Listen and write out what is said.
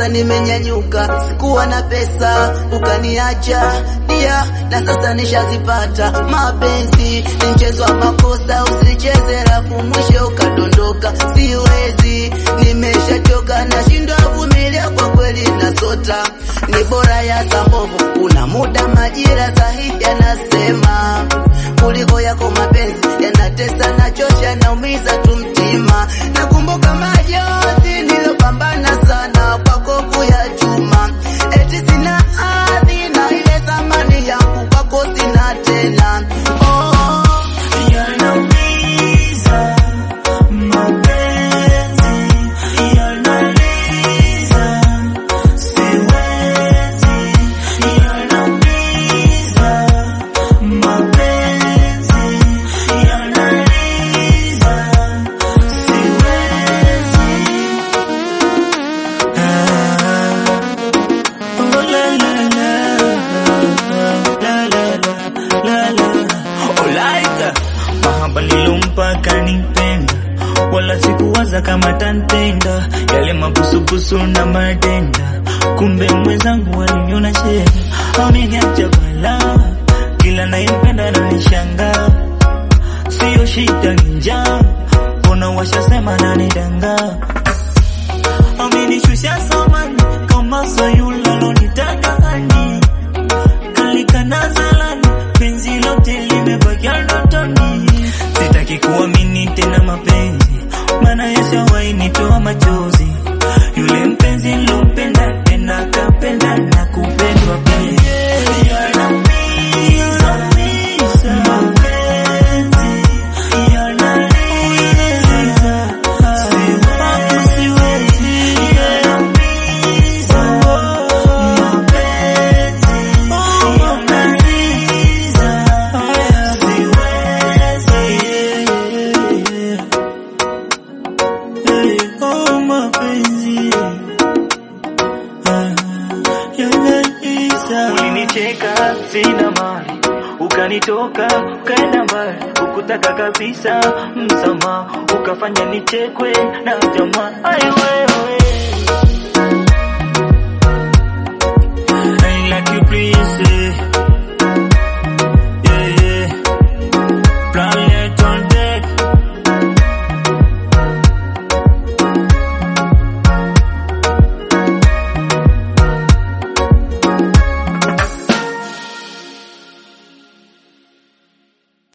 nimenyanyuka, sikuwa na pesa ukaniacha dia, na sasa nishazipata. Mapenzi ni mchezo wa makosa, usicheze rafu mwisho ukadondoka. Siwezi, nimeshachoka, nashindwa vumilia, kwa kweli nasota. Ni bora ya sambovu, kuna muda majira sahihi yanasema kuliko yako mapenzi yanatesa, nachosha, naumiza tu mtima. Nakumbuka majonzi nilopambana sana kwako kuyachuma, eti sina hadhi na ile thamani yangu kwako sina tena. Oh, Yanaumiza mapenzi, yanaliza siwezi, yanaumiza mapenzi, yanaliza siwezi. Ah, oh la la la, la la la la la. Olaita mahaba nilompa kanipenda, wala sikuwaza kama tantenda yale mabusubusu na madenda, kumbe mwenzangu aliniona chega, ameniacha bala, kila nayempenda ananishangaa, siyo shida ni njaa, mbona washasema nanidanga amenishusha samani kama sayula lonitaka hani kalikana zalani penzi lote limebakia ndotoni sitaki kuamini tena mapenzi maana yashawahi nitoa machozi yule mpenzi nilompenda tena kapenda na kupendwa pia Yanaumiza, mapenzi, yanaumiza, siwezi, yanaumiza, mapenzi, yanaumiza, siwezi, oh mapenzi yanaumiza. Ulinicheka sina mali, ukanitoka ukaenda mbali, ukutaka kabisa msamaha, ukafanya nichekwe na jamaa. Ai wewe